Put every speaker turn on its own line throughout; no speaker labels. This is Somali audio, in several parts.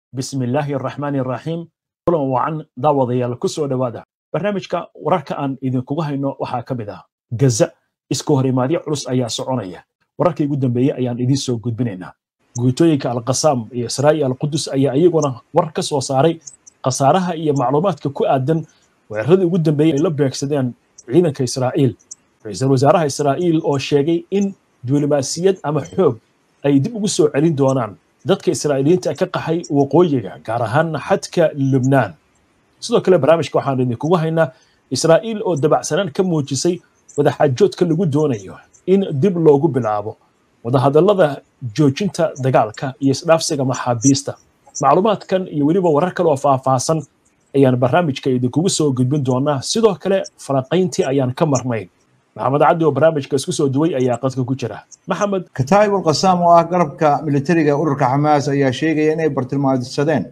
bismi illaahi araxmaani araxiim kulan wacan daawadayaal ku soo dhowaada barnaamijka wararka aan idinkugu hayno waxaa ka mid ah gaza iska hor imaadyo culus ayaa soconaya wararkii ugu dambeeyey ayaan idiin soo gudbinaynaa guutooyinka alqasaam iyo israa'iil alqudus ayaa iyaguna war ka soo saaray khasaaraha iyo macluumaadka ku aadan weeraradii ugu dambeeyey ay la beegsadeen ciidanka israa'iil ra-iisul wasaaraha israa'iil oo sheegay in diblomaasiyad ama xoog ay dib ugu soo celin doonaan dadka israa'iiliyiinta ka qaxay waqooyiga gaar ahaan xadka lubnaan sidoo kale barnaamijka waxaan idinkugu haynaa israa'iil oo dabacsanaan ka muujisay wadaxaajoodka lagu doonayo in dib loogu bilaabo wadahadallada joojinta dagaalka iyo isdhaafsiga maxaabiista macluumaadkan iyo weliba warar kale oo faahfaahsan ayaan barnaamijka idinkugu soo gudbin doonaa sidoo kale falanqayntii ayaan ka marnayn maxamed cabdi oo barnaamijka isku soo duway ayaa qadka ku jira maxamed
kataa'ib ulqasaam oo ah garabka militariga ururka xamaas ayaa sheegaya inay bartilmaamsadeen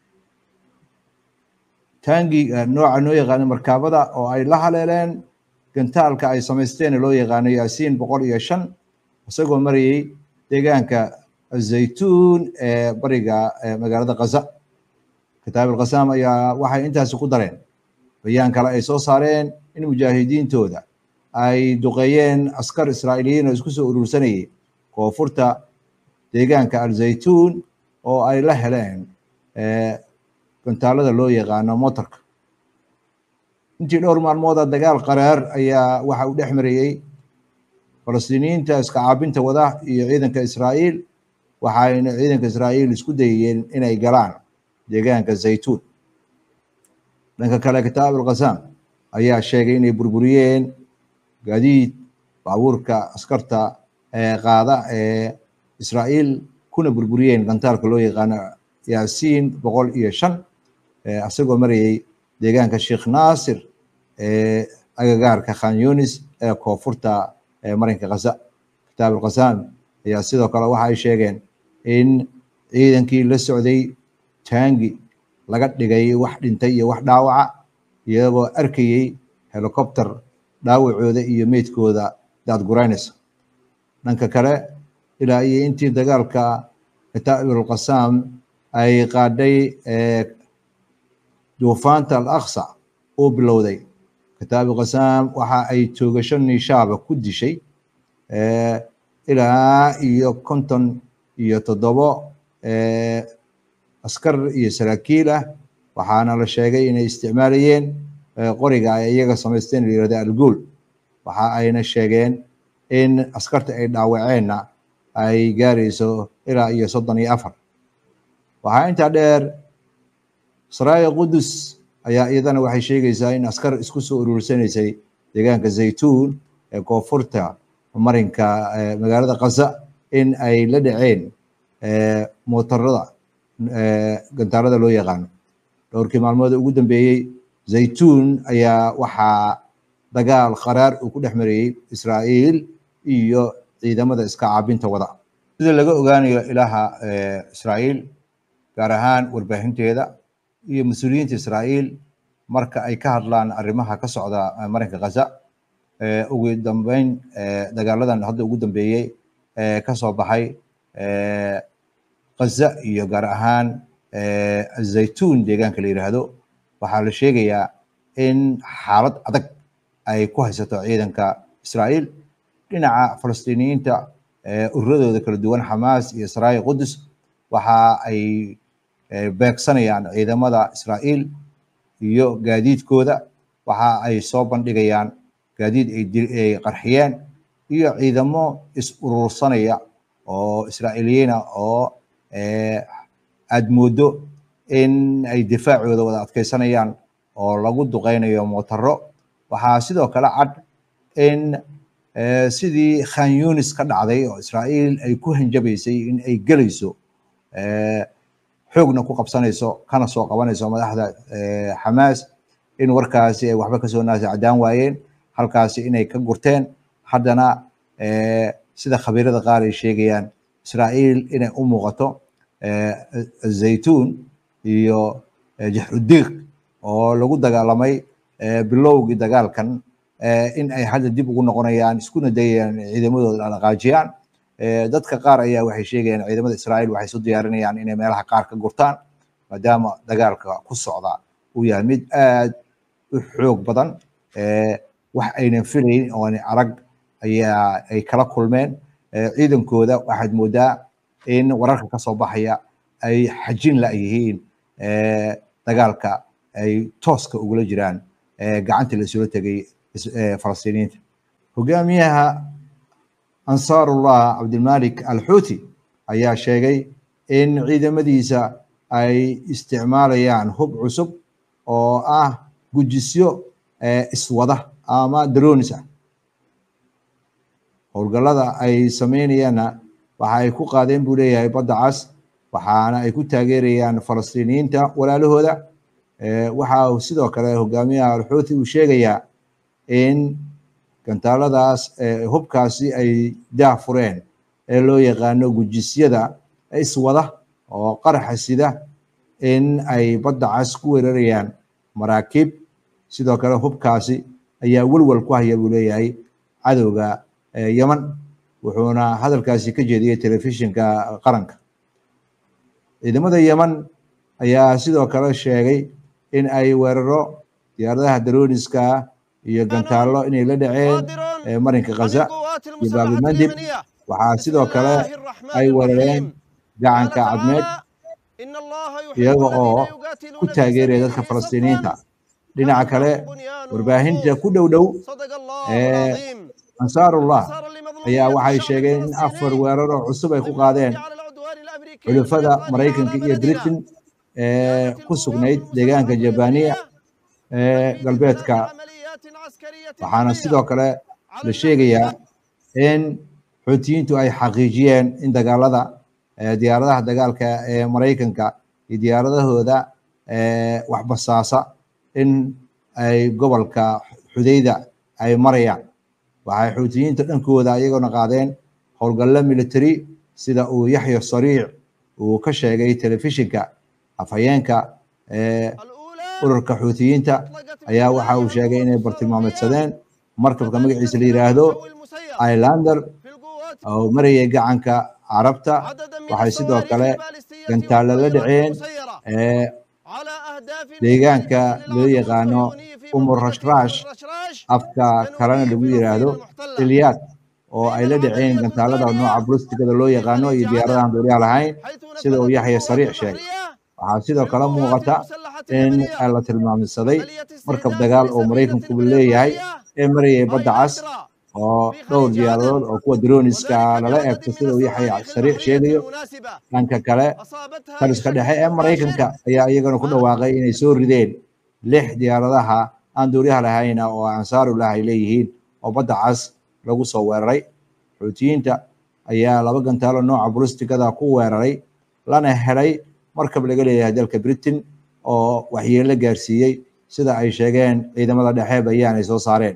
taangiga nooca noo yaqaano markaabada oo ay la haleeleen gantaalka ay samaysteen loo yaqaano yaasiin boqol iyo shan isagoo marayay deegaanka zaytuun ee bariga magaalada kaza kataa'ib ulqasaam ayaa waxay intaasi ku dareen bayaan kale ay soo saareen in mujaahidiintooda ay duqeeyeen askar israa'iiliyiin oo isku soo urursanayay koonfurta deegaanka alzaytuun oo ay la heleen gantaalada loo yaqaano motorka intii dhowr maalmooda dagaal qaraar ayaa waxa uu dhex marayey falastiiniyiinta iska caabinta wada iyo ciidanka israa'iil waxayna ciidanka israa'iil isku dayayeen inay galaan deegaanka zaytuun dhanka kale kitaab alqasaam ayaa sheegay inay burburiyeen gaadiid baabuurka askarta qaada ee israa'iil kuna burburiyeen gantaalka loo yaqaano yaasiin boqol iyo shan isagoo marayay deegaanka sheekh naasir ee agagaarka khan yunis ee koonfurta marinka kaza kitaab alqasaam ayaa sidoo kale waxa ay sheegeen in ciidankii la socday taangi laga dhigay wax dhintay iyo wax dhaawaca iyagoo arkayey helicopter dhaawacooda iyo meydkooda daadguraynaysa dhanka kale ilaa iyo intii dagaalka kataa'ibulqasaam ay qaadhay duufaanta al aqsa uu bilowday kataa'ibulqasaam waxa ay toogasho niishaaba ku dishay ilaa iyo konton iyo toddobo askar iyo saraakiil ah waxaana la sheegay inay isticmaalayeen qoriga ay iyaga samaysteen la yirahda alguul waxa ayna sheegeen in askarta ay dhaawaceenna ay gaarayso ilaa iyo soddon iyo afar waxaa intaa dheer saraaya qudus ayaa iyadana waxay sheegaysaa in askar isku soo urursanaysay deegaanka zaytuun ee koonfurta marinka magaalada kaza in ay la dhaceen mootarada gantaalada loo yaqaano dhowrkii maalmood ugu dambeeyey zaytuun ayaa waxaa dagaal qaraar uu ku dhex marayey israa'iil iyo ciidamada iska caabinta wada sida laga ogaanayo ilaha israa'iil gaar ahaan warbaahinteeda iyo mas-uuliyiinta israa'iil marka ay ka hadlaan arrimaha ka socda marinka kaza ugu dambeyn dagaaladan hadda ugu dambeeyey ka soo baxay kaza iyo gaar ahaan zaytuun deegaanka la yidhaahdo waxaa la sheegayaa in xaalad adag ay ku haysato ciidanka israa'iil dhinaca falastiiniyiinta ururadooda kala duwan xamaas iyo saraaya qudus waxa ay beegsanayaan ciidamada israa'iil iyo gaadiidkooda waxa ay soo bandhigayaan gaadiid ay qarxiyeen iyo ciidamo is urursanaya oo israa'iiliyiina oo aad moodo in ay difaacooda wada adkaysanayaan oo lagu duqeynayo mootaro waxaa sidoo kale cad in sidii khan yunis ka dhacday oo israa'iil ay ku hanjabaysay in ay gelayso xoogna ku qabsanayso kana soo qabanayso madaxda xamaas in warkaasi ay waxba kasoo naasacdaan waayeen halkaasi inay ka gurteen haddana sida khabiirada qaar ay sheegayaan israa'iil inay u muuqato zaytuun iyo jaxrudiiq oo lagu dagaalamay bilowgii dagaalkan in ay hadda dib ugu noqonayaan iskuna dayayaan ciidamadooda dhaqaajiyaan dadka qaar ayaa waxay sheegayaan ciidamada israa'iil waxay isu diyaarinayaan inay meelaha qaar ka gurtaan maadaama dagaalka ku socda uu yahay mid aad u xoog badan wax aynan filayn oon arag ayaa ay kala kulmeen ciidankooda waxaad moodaa in wararka ka soo baxaya ay xajin la yihiin dagaalka ay tooska ugula jiraan gacantii la isula tegay falastiiniyiinta hogaamiyaha ansaarullah cabdilmalik alxuuti ayaa sheegay in ciidamadiisa ay isticmaalayaan hub cusub oo ah gujisyo iswada ama dronis ah howlgallada ay sameynayaanna waxa ay ku qaadeen buu leeyahay badda cas waxaana ay ku taageerayaan falastiiniyiinta walaalahooda waxa sidoo kale hogaamiyaha alxuuti uu sheegayaa in gantaaladaas hubkaasi ay daah fureen ee loo yaqaano gujisyada iswada oo qaraxa sida in ay badda cas ku weerarayaan maraakiib sidoo kale hubkaasi ayaa welwel ku haya buu leeyahay cadowga yeman wuxuuna hadalkaasi ka jeediyey telefishinka qaranka ciidamada yeman ayaa sidoo kale sheegay in ay weeraro diyaaradaha darooniska iyo gantaallo inay la dhaceen marinka khaza iyo baabilmandib waxaa sidoo kale ay weerareen gacanka cadmeed iyaga oo ku taageeraya dadka falastiiniyiinta dhinaca kale warbaahinta ku dhow dhow ee ansaarullah ayaa waxay sheegeen in afar weerar oo cusub ay ku qaadeen xulufada maraykanka iyo britain ee ku sugnayd deegaanka jabaniya ee galbeedka waxaana sidoo kale la sheegayaa in xuutiyiintu ay xaqiijiyeen in dagaalada diyaaradaha dagaalka ee maraykanka iyo diyaaradahooda waxbasaasa in ay gobolka xudayda ay marayaan waxay xuutiyiinta dhankooda iyagoona qaadeen howlgallo military sida uu yaxya sariic uu ka sheegay telefishinka afhayeenka ururka xuutiyiinta ayaa waxa uu sheegay inay bartilmaameedsadeen markabka magaciisa la yidhaahdo islander oo marayay gacanka carabta waxay sidoo kale gantaallo la dhaceen deegaanka loo yaqaano umur rashrash afka kalena lagu yidhaahdo ilyaad oo ay la dhaceen gantaalada nooca bulistigada loo yaqaano iyo diyaaradahan duuriyaha lahayn sida uu yaxya sariic sheegay waxaa sidoo kale muuqata in la tilmaamsaday markab dagaal oo maraykanku leeyahay ee marayay badda cas oo dhowr diyaaradood oo kuwa droniska lala eegto sida uu yaxya sariic sheegayo dhanka kale taliska dhexe ee maraykanka ayaa iyagana ku dhawaaqay inay soo rideen lix diyaaradaha aan duuriyaha lahayna oo ansaarullah ay leeyihiin oo badda cas lagu soo weeraray xuutiyiinta ayaa laba gantaalo nooca bulistigada ku weeraray lana helay markab laga leeyahay dalka britain oo waxyeello gaarsiiyey sida ay sheegeen ciidamada dhexe bayaan ay soo saareen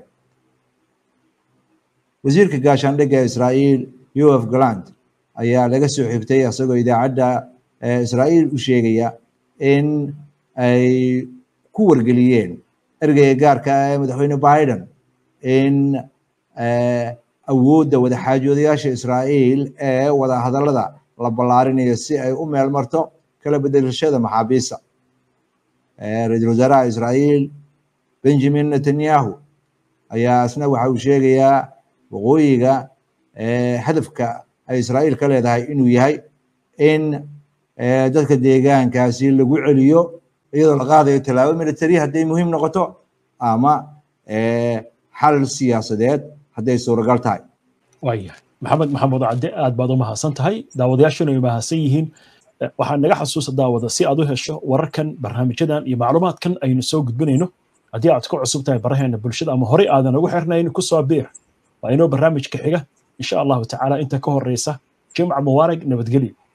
wasiirka gaashaandhigga israa'iil yof galand ayaa laga soo xigtay isagoo idaacadda israa'iil u sheegaya in ay ku wargeliyeen ergeyga gaarka ah ee madaxweyne biden in awoodda wadaxaajoodayaasha israa'iil ee wada hadallada la ballaarinayo si ay u meel marto kala bedelashada maxaabiista ra-iisul wasaaraha israa'iil benjamin netanyahu ayaa isna waxa uu sheegayaa waqooyiga hadafka ay israa'iil ka leedahay inuu yahay in dadka deegaankaasi lagu celiyo iyadoo la qaadayo tallaabo military hadday muhiim noqoto ama xal siyaasadeed hadday suuragal tahay
waayahay maxamed maxamuud cadde aad baad u mahadsan tahay daawadayaashuna ay mahadsan yihiin waxaa naga xasuusa daawada si aad u hesho wararkan barnaamijyadan iyo macluumaadkan aynu soo gudbinayno haddii aad ku cusub tahay baraheena bulshada ama horey aadan ugu xirnayn ku soo biir waa inoo barnaamijka xiga insha allahu tacaala inta ka horeysa jimca mubaarak nabadgelyo